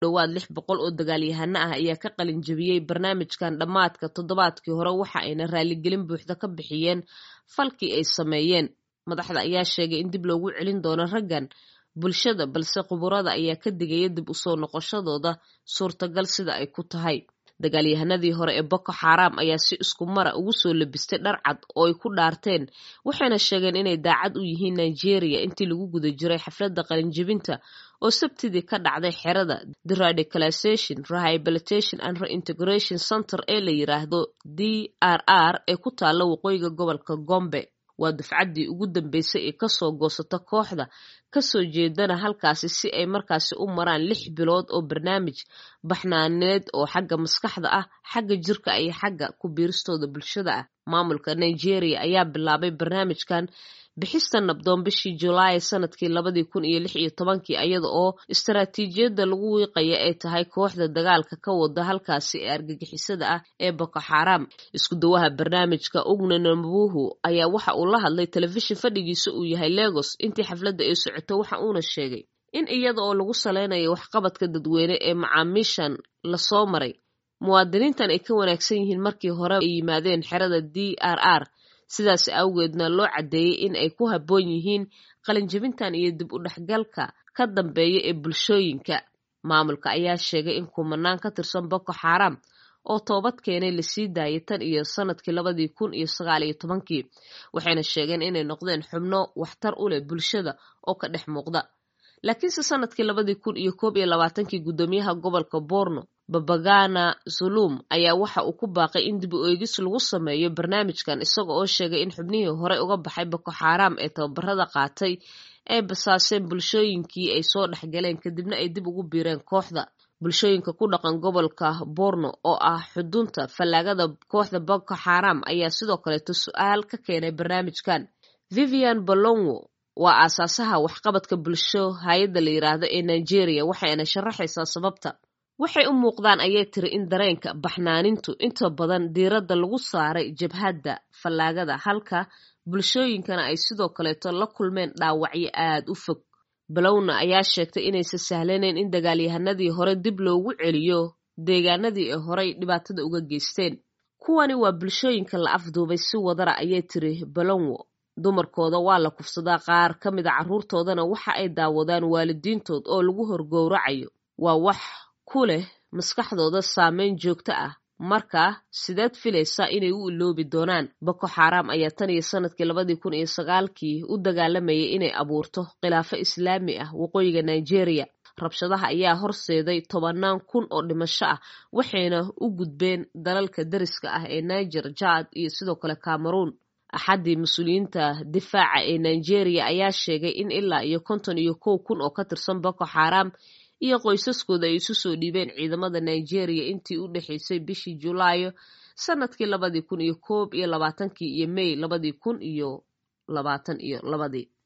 dhowaad lix boqol oo dagaalyahano ah ayaa ka qalin jebiyey barnaamijkan dhammaadka toddobaadkii hore waxa ayna raaligelin buuxda ka bixiyeen falkii ay sameeyeen madaxda ayaa sheegay in dib loogu celin doono raggan bulshada balse khuburada ayaa ka digaya dib usoo noqoshadooda suurtagal sida ay ku tahay dagaalyahanadii hore ee boko xaram ayaa si isku mara ugu soo labistay dhar cad oo ay ku dhaarteen waxayna sheegeen inay daacad u yihiin nigeria intii lagu guda jiray xafladda qalinjebinta oo sabtidii ka dhacday xerada deradicalization rehabilitation and reintegration center ee la yiraahdo d r r ee ku taalla waqooyiga gobolka gombe waa dufcaddii ugu dambeysay ee kasoo goosata kooxda kasoo jeedana halkaasi si ay markaasi u maraan lix bilood oo barnaamij baxnaaneed oo xagga maskaxda ah xagga jirka iyo xagga ku biiristooda bulshada ah maamulka nigeria ayaa bilaabay barnaamijkan bixista nabdoon bishii julaay sanadkii labadii kun iyo lix iyo tobankii iyada oo istaraatiijiyadda lagu wiiqaya ay tahay kooxda dagaalka ka wada halkaasi ee argagixisada ah ee boko xaram isku dawaha barnaamijka ugne nambuhu ayaa waxa uu la hadlay telefishin fadhigiisa uu yahay legos intii xafladda ay socoto waxa uuna sheegay in iyada oo lagu saleynayo waxqabadka dadweyne ee macaamiishan lasoo maray muwaadiniintan ay ka wanaagsan yihiin markii hore ay yimaadeen xerada d r r sidaas awgeedna loo caddeeyey in ay ku habboon yihiin qalinjebintan iyo dib u dhexgalka ka dambeeya ee bulshooyinka maamulka ayaa sheegay in kumanaan ka tirsan boko xaram oo toobad keenay lasii daayay tan iyo sanadkii labadii kun iyo sagaal iyo tobankii waxayna sheegeen inay noqdeen xubno waxtar u leh bulshada oo ka dhex muuqda laakiinse sanadkii labadii kun iyo koob iyo labaatankii guddoomiyaha gobolka borno babagana zulum ayaa waxa uu ku baaqay in dib u eegis lagu sameeyo barnaamijkan isaga oo sheegay in xubnihii horey uga baxay boko xaram ee tababarada qaatay ay basaaseen bulshooyinkii ay soo dhexgaleen kadibna ay dib ugu biireen kooxda bulshooyinka ku dhaqan gobolka borno oo ah xudunta fallaagada kooxda boko xaram ayaa sidoo kaleeto su-aal ka keenay barnaamijkan vivian bolongo waa aasaasaha waxqabadka bulsho hay-adda la yiraahdo ee nigeria waxayna sharaxaysaa sababta waxay u muuqdaan ayay tiri in dareenka baxnaanintu inta badan diiradda lagu saaray jabhadda fallaagada halka bulshooyinkana ay sidoo kaleeto la kulmeen dhaawacyo aad u fog balowna ayaa sheegtay inaysan sahlanayn in dagaalyahanadii hore dib loogu celiyo deegaanadii ay horey dhibaatada uga geysteen kuwani waa bulshooyinka la afduubay si wadara ayay tiri balonwo dumarkooda waa la kufsadaa qaar ka mid a carruurtoodana waxa ay daawadaan waalidiintood oo lagu horgowracayo waa wax ku leh maskaxdooda saameyn joogto ah marka sideed filaysaa inay u iloobi doonaan boko xaram ayaa tan iyo sanadkii labadii kun iyo sagaalkii u dagaalamayay inay abuurto khilaafo islaami ah waqooyiga nigeria rabshadaha ayaa horseeday tobanaan kun oo dhimasho ah waxayna u gudbeen dalalka dariska ah ee niger jad iyo sidoo kale cameroon axaddii mas-uuliyiinta difaaca ee nigeria ayaa sheegay in ilaa iyo konton iyo kow kun oo ka tirsan boko xaram iyo qoysaskooda ay isu soo dhiibeen ciidamada nigeria intii u dhexaysay bishii julaayo sanadkii labadii kun iyo koob iyo labaatankii iyo may labadii kun iyo labaatan iyo labadii